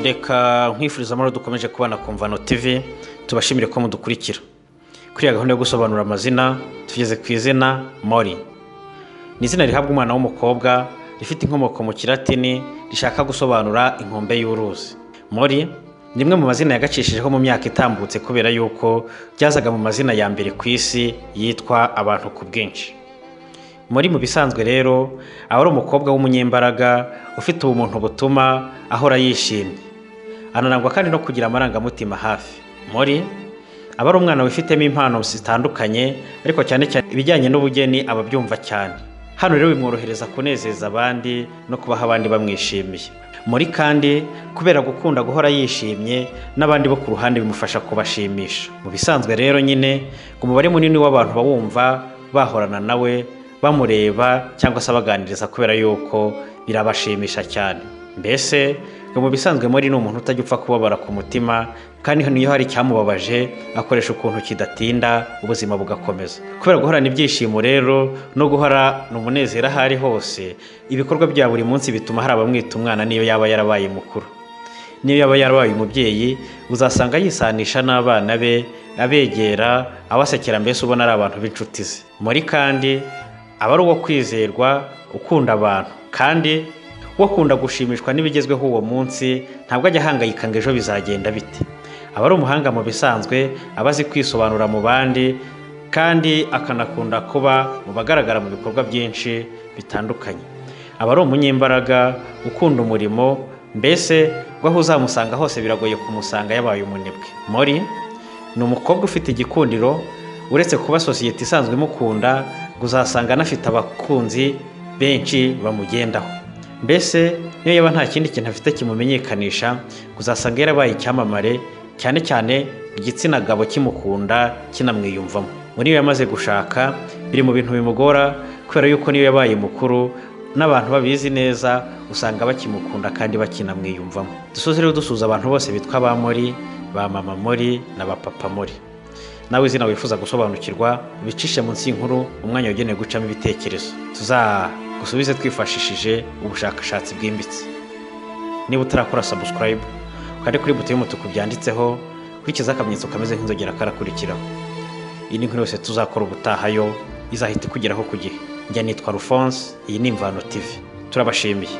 reka nkwifuriza amahoro dukomeje kubana ku mvano tv tubashimire ko mudukurikira kuri iyi gahunda yo gusobanura amazina tugeze ku izina mori ni izina rihabwa umwana w'umukobwa rifite inkomoko mu kiratini rishaka gusobanura inkombe y'uruzi mori ni rimwe mu mazina yagacishijweho mu myaka itambutse kubera yuko ryazaga mu mazina ya mbere ku isi yitwa abantu ku bwinshi muri mu bisanzwe rero aba ari umukobwa w'umunyembaraga ufite ubumuntu butuma ahora yishimye ananangwa kandi no kugira amarangamutima hafi muri aba ari umwana wifitemo impano zitandukanye ariko cyane cyane ibijyanye n'ubugeni aba abyumva cyane hano rero bimworohereza kunezeza abandi no kubaha abandi bamwishimiye muri kandi kubera gukunda guhora yishimye n'abandi bo ku ruhande bimufasha kubashimisha mu bisanzwe rero nyine ku mubare munini w'abantu bawumva bahorana nawe bamureba cyangwa se abaganiriza kubera yuko birabashimisha cyane mbese ngo mu bisanzwe muri ni umuntu utajya upfa kubabara ku mutima kandi niyo hari icyamubabaje akoresha ukuntu kidatinda ubuzima bugakomeza kubera guhorana ibyishimo rero no guhora ni umunezero aho ari hose ibikorwa bya buri munsi bituma hari abamwita umwana niyo yaba yarabaye mukuru niyo yaba yarabaye umubyeyi uzasanga yisanisha n'abana be abegera abasekera mbese ubona ari abantu b'inshuti ze muri kandi aba ari uwo kwizerwa ukunda abantu kandi ukunda gushimishwa n'ibigezweho uwo munsi ntabwo ajya ahangayika ngo ejo bizagenda bite aba ari umuhanga mu bisanzwe aba azi kwisobanura mu bandi kandi akanakunda kuba mu bagaragara mu bikorwa byinshi bitandukanye aba ari umunyembaraga ukunda umurimo mbese aho uzamusanga hose biragoye kumusanga yabaye umunebwe mori ni umukobwa ufite igikundiro uretse kuba sosiyete isanzwe imukunda ngo uzasanga anafite abakunzi benshi bamugendaho mbese niyo yaba nta kindi kintu afite kimumenyekanisha ngo uzasanga yarabaye icyamamare cyane cyane igitsina gabo kimukunda kinamwiyumvamo ngo niyo yamaze gushaka biri mu bintu bimugora kubera yuko niyo yabaye mukuru n'abantu babizi neza usanga bakimukunda kandi bakinamwiyumvamo dusoze rero dusuza abantu bose bitwa ba mori ba mama mori na ba papa mori nawe izina wifuza gusobanukirwa ubicishe munsi y'inkuru umwanya wagenewe gucamo ibitekerezo tuzagusubize twifashishije ubushakashatsi bwimbitse niba utarakora sabusikarayibu ukande kuri buto y'umutuku byanditseho kurikiza akamenyetso kameze nk'inzogera karakurikiraho iyi ni inkuru yose tuzakora ubutahayo izahita ikugeraho ku gihe njya nitwa rufonse iyi ni imvano tivi turabashimiye